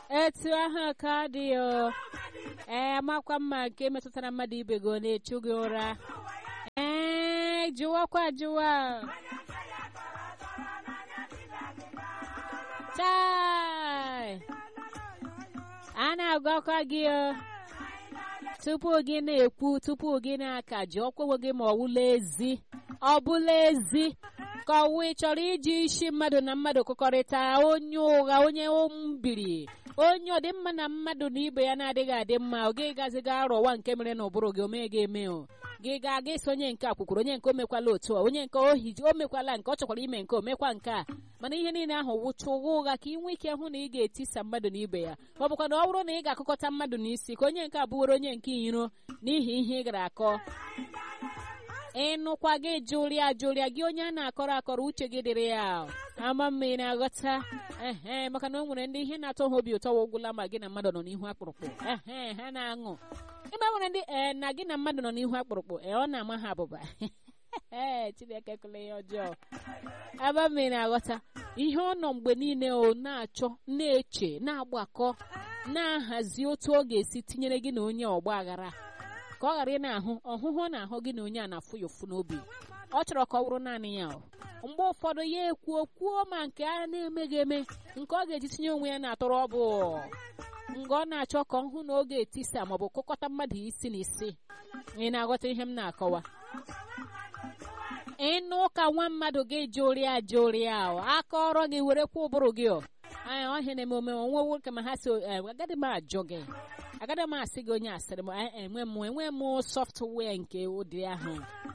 etu ahụ ka ọ dị o ee makwa mma nke metụtara mmadụ ibe gị ọ na-echu gị ụra ee jụwakwa jụwa chai a na-agwakwa gị o tupu gị na-ekwu tupu gị na-aka ji ọkwewe gị ma ọ wụla ezi ọ bụla ezi ka ọwụ ị chọrọ iji isi mmadụ na mmadụ kụkọrịta onye ụgha onye mbiri onye ọdịmma na mmadụ na ibe ya na-adịghị adị mma ọ gị gaziga arọwa nke mere na ụbụrụ gị omee gị eme o gị ga-aga isi onye nke akwụkwụrụ onye nke o mekwala otu a onye nke ohi o mekwala nke ọ chọkwara ime nke o mekwa nke a mana ihe niile ahụ wụcha ụgha ụgha ka ị nwee ike hụ na ị ga-etisa mmadụ na ibe ya ma ọ bụkwa na ọ bụrụ na ị ga-akụkọta mmadụ n'isi ka onye nke abụworo onye nke iro n'ihi ihe ị gara akọ ịnụkwa gị jụrịa jụrịa gị onye a na-akọrọ akọrọ uche gị dịrị ya ama mma ị na-aghọta ehe maka na o nwere ndị ihe na-atọ ha obi ụtọ wụgwụla ma gị na mmadụ nọ n'ihu akpụrụkpụ ehe ha na-aṅụ ịma nwere ndị ee na gị na mmadụ nọ n'ihu akpụrụkpụ ee ọ na-ama ha abụba ee chineke kele ya ọjọọ aba mma ị na-aghọta ihe ọ nọ mgbe niile o na-achọ na-eche na-agbakọ na-ahazi otu ọ ga-esi tinyere gị na onye ọgba aghara ka ọ ghara ị na-ahụ ọhụhụ ọ na-ahụ gị na onye a na-afụ ya ụfụ n'obi ọ chọrọ ka ọ bụrụ naanị ya mgbe ụfọdụ ya ekwuo kwuo ma nke a na-emeghị eme nke ọ ga-eji tinye onwe ya na-atọrọ ọ bụ nga ọ na-achọ ka ọ hụ na oge etisa maọbụ kụkọta mmadụ isi na isi ị na-aghọta ihe m na-akọwa ịnụ ụka nwa mmadụ gị jụrịa jụrịa aka ọrụ gị were kwa ụbụrụ gị anya ọhịa na-eme ome onwe nwoke ma ha si agaghị m ajụ gị agaghị m asị gị onye asịrị m enwe m enwe m sọftụwia nke ụdị ahụ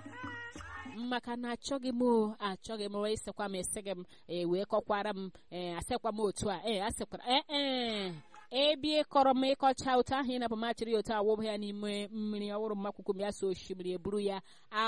maka na achọghị m achọghị m wee sịkwa m esi gị m wee kọkwara m asịkwa m otu a ee asịkwara ee ebe ịkọrọ m ịkọcha otu ahụ ị na pamachiri otu awụbụ ya n'ime mmiri ọhụrụ mmakwụkwọ m ya so osimiri eburu ya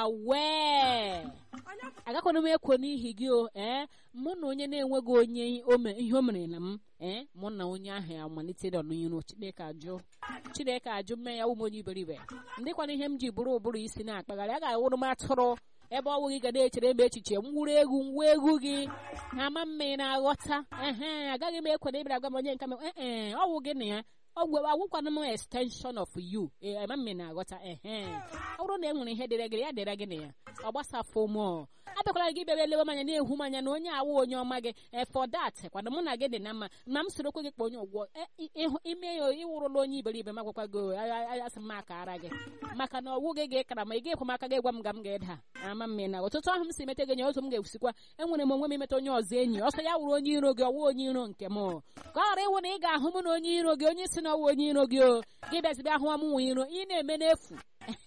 awee agakwana m ekwo n'ihi gị o ee mụ na onye na-enweghị onye ihe o mere na m ee mụ na onye ahụ amalite nọ n'iru chineke ajụ chineke ajụ mme ya ụmụ onye iberibe ndịkwana ihe m ji bụrụ ụbụrụ isi na-akpagharị a ga-awụrụ m atụrụ ebe ọ bụghị ga na-echere m echiche mwuru egwu ngwa egwu gị ama mma ị na-aghọta ehe agaghị m ekwe na ịbịara agwa m onye nke m ee ọwụ gị na ya ọgwụ agwụkwana m extension of you ama mma ị na-aghọta ehe ọ bụrụ na e nwere ihe dịrị gị ya dịrị gị na ya ọ gbasafụ m abịakwara gị bịara elewe m anya na-ehu m anya na onye awụ onye ọma gị for that kwana mụ na gị dị na mma ma m soro okwe gị kpa onye ụgwọ ime ya ịwụrụla onye iberibe m agwakwa gị asị m aka ara gị maka na ọwụ gị ga-ekara ma ị ga-ekwe m aka gị gwa m ga m ga-eda ama m na ọtụtụ ahụ m si mete gị nye otu m ga-esikwa enwere m onwe m imeta onye ọzọ enyi ọsọ ya wụrụ onye iro gị ọwụ onye iro nke m ka ọ ghara ịwụ na ị ga-ahụ m na onye iro gị onye si na ọwụ onye iro gị o gị bịazibe ahụ m nwe iro ị na-eme n'efu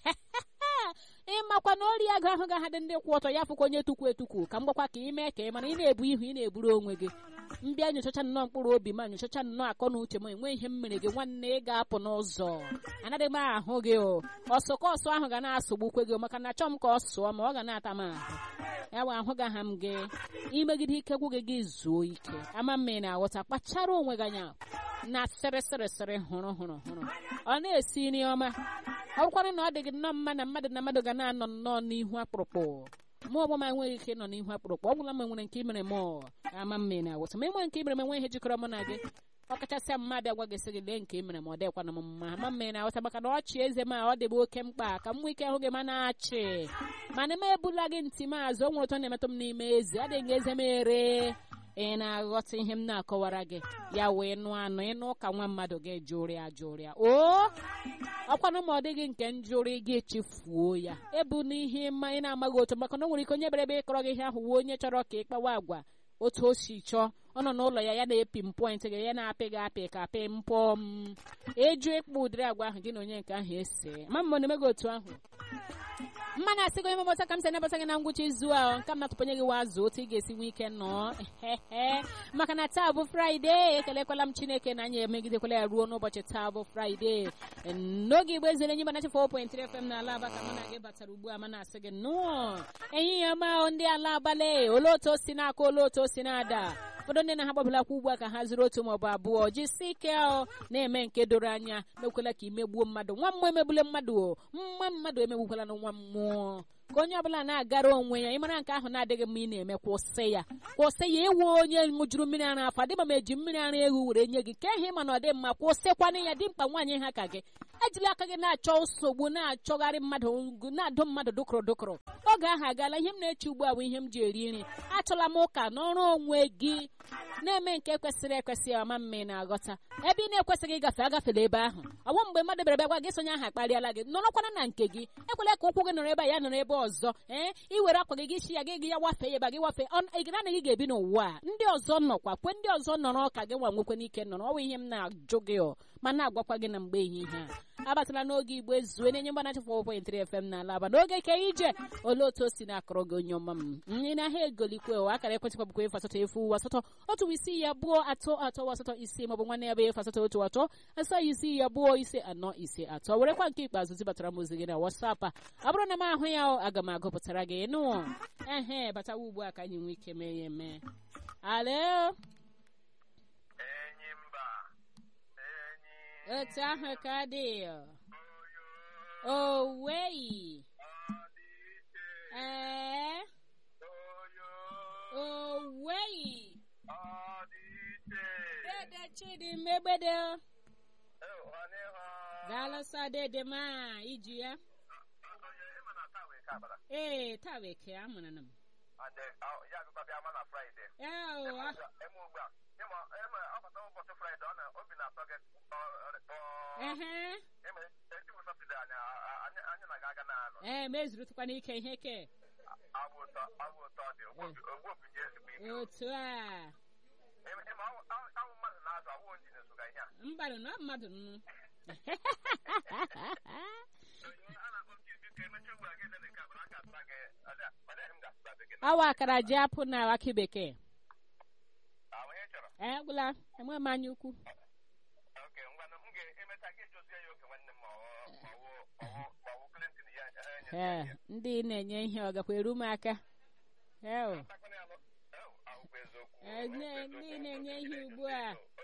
ịmakwa na ori agụ ahụ ga dị ndị kwụ ọtọ ya fụkwa onye tukwu etukwu ka m gbakwa ka ị mee ka ị mara ị na-ebu ihu ị na-eburu onwe gị mbịa nyochacha nnọọ mkpụrụ obi ma nyochacha nnọọ akọ na uche m enwe ihe m mere gị nwanne ị ga-apụ n'ụzọ anaghị m ahụ gị o ọsọ ka ọsọ ahụ ga na-asọgbukwe gị maka na achọ m ka ọ sụọ ma ọ ga na-ata m ahụ ya bụ ahụ gaha m gị imegide ike gwụ gị gị zuo ike ama mma ị na-aghọta kpachara onwe gị anya na sịrịsịrịsịrị hụrụ hụrụ hụrụ ọ na-esi nri ọma ọ bụkwara na ọ dị gị nnọọ mma na mmadụ na mmadụ ga na-anọ nnọọ n'ihu akpụrụkpụ mụ ọgbọ m enweghị ike ịnọ n'ihu akpụrụkpụ ọ bụla m nwere nke imere m ama mma ị na-awụta ma enwe nke imere m enwe ihe jikọrọ mụ na gị ọ kachasị mmadụ agwa gị sị gị lee nke imere m ọ dịkwana m mma ama mma ị na-awụta maka na ọchị eze m ọ dịbụ oke mkpa ka m nwee ike hụ gị ma na-achị mana m ebula gị ntị m azụ o nwere ụtọ na-emetụ m n'ime eze adịghị eze m ere ị na-aghọta ihe m na-akọwara gị ya wee nụ anụ ịnụ ka nwa mmadụ gị jụrịa jụrịa o ọkwanụ ma ọ dịghị nke njụrị gị echefuo ya ebu n'ihe mma ị na-amaghị otu maka na o nwere ike onye bere ebe ịkọrọ gị ihe ahụ wuo onye chọrọ ka ị kpawa agwa otu o si chọọ ọ nọ n'ụlọ ya ya na-epi mpọint gị ya na-apị gị apị ka apị mpọm eju ịkpụ ụdịrị agwa ahụ gị na onye nke ahụ ese ma mma na-eme gị otu ahụ mma na-asị gị onye mebọta ka m si anabata gị na ngwụcha izu a nke m na-atụpanye gị wazụ otu ị ga-esi nwee ike nọọ maka na taa bụ fraịde ekelekwala m chineke na anyị emegidekwala ya ruo n'ụbọchị taa bụ fraịde n'oge igbo ezere enyi banachi 4.3 fm na alaba ka mụ na gị batara ugbu a ma na-asị gị nnọọ ehihie ọma ndị ala abalị olee otu o si na-aka olee otu o si na-ada ụfọdụ ndị na ha gbabelakwa ugbu a ka ha zụrụ otu maọbụ abụọ jisi ike na-eme nke doro anya mekwela ka imegbuo mmadụ nwa mmụọ emegbule mmadụ o mma mmadụ emegbukwala na nwa mmụọ ka onye ọbụla na-agara onwe ya ịmara nke ahụ na-adịghị mma ị na-eme kwụsị ya kwụsị ya ịwụ onye ṅụjuru mmiri ara afọ adịma m eji mmiri ara ewu were nye gị ka ihe ma na ọ dị mma kwụsịkwana ya dị mkpa nwaanyị ha ka gị ejila aka gị na-achọ nsogbu na-achọgharị mmadụ na-adụ mmadụ dụkụrụ dụkụrụ oge ahụ agaala ihe m na-eche ugbu a bụ ihe m ji eri nri achọla m ụka n'ọrụ onwe gị na-eme nke kwesịrị ekwesị ọma mme na-aghọta ebe ị na-ekwesịghị ịgafe agafela ebe ahụ ọwụ mgbe mmadụ bịara bịa gwa gị sonye ahụ akparịala gị nọrọkwana na nke gị ekwela ka ụkwụ gị nọrọ ebe a ya nọrọ ebe ọzọ ee ị were akwa gị gị shi ya gị gị ya wafee ya ebe gị wafee ị anaghị ga-ebi n'ụwa a ndị ọzọ nọkwa kwe ndị ọzọ nọrọ ka gị nwa nwekwe n'ike nọrọ ọwụ ihe m na-ajụ gị ọ ma na-agwakwa gị na mgbe ehihie a abatala n'oge igbo ezue na-enye mgbanachi 4.3 FM n'ala aba n'oge ke ije olee otu o si na-akọrọ gị onye ọma m nri na ha egolikwe ụwa akara ekwentị kwabụkwa efu asatọ efu asatọ otu isi ya abụọ atọ atọ asatọ isi maọbụ nwanne ya bụ efu asatọ otu atọ asaa isi ya abụọ ise anọ ise atọ werekwa nke ikpeazụ zibatara m ozi gị na WhatsApp a ọ bụrụ na m ahụ ya aga m agụpụtara gị nụ ehe batawa ugbu a ka anyị nwee ike mee ya eme alo otu ahụ ka dị owei ee owei dede chidi mmegbede daalụsa dede ma iji ya ee taa bekee amụrụ m ee mezurụtụkwa n'ike ihe ke otu a mmadụ na mmadụ nnu awa akara ji apụ na akị bekee ee gwụla enwe m anya ukwu ee ndị na-enye ihe ọ gakwa eru m aka ndị na-enye ihe ugbu a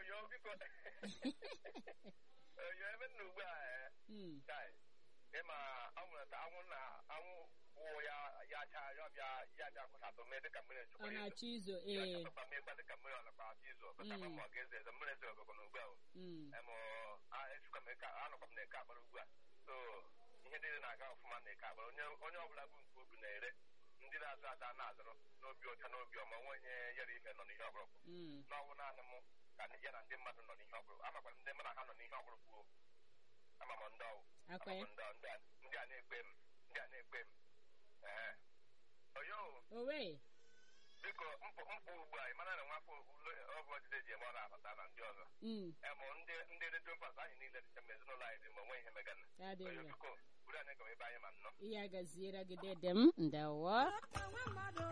ịma anwụrụ anwụ na anwụ wụ ya ya acha ya bịa ya bịa kwụsatụ mee dịka mmiri ọ chukwu na-achọ izo ee mekwa dịka mmiri ọ nakwa achọ izu ọkọta ma ọ ga-eze eze mmiri eze ọgụgụ n'ugbu a emụ echukwa m eke anọkwa m na-eke akpara ugbu a so ihe niile na-aga ọfụma na eke akpara onye onye ọbụla bụ nke ubi na-ere ndị na-azụ ada na-azụrụ n'obi ọcha n'obi ọma nwa onye yere ife nọ n'ihe ọbụla n'ọnwụ naanị m ka ya na ndị mmadụ nọ n'ihe ọbụla amakwara ndị mụ na ha nọ n'ihe ọbụla kwuo ama m ndị ọwụ akwa ya ndị a- ndị a- ndị a na-ekpe m ndị a na-ekpe m ee oyo owe biko mpụ mpụ ugbu a ị mara na nwafọ ụlọ ọbụ ọdịde ji eme ọ na-abata na ndị ọzọ mm emụ ndị ndị redio mpas anyị niile dịcha ma ezinụlọ anyị dị ma onwe ihe megana ya dị oyo mma biko buru anyị gawa ebe anyị ma nnọọ ihe agaziere gị dede m ndewo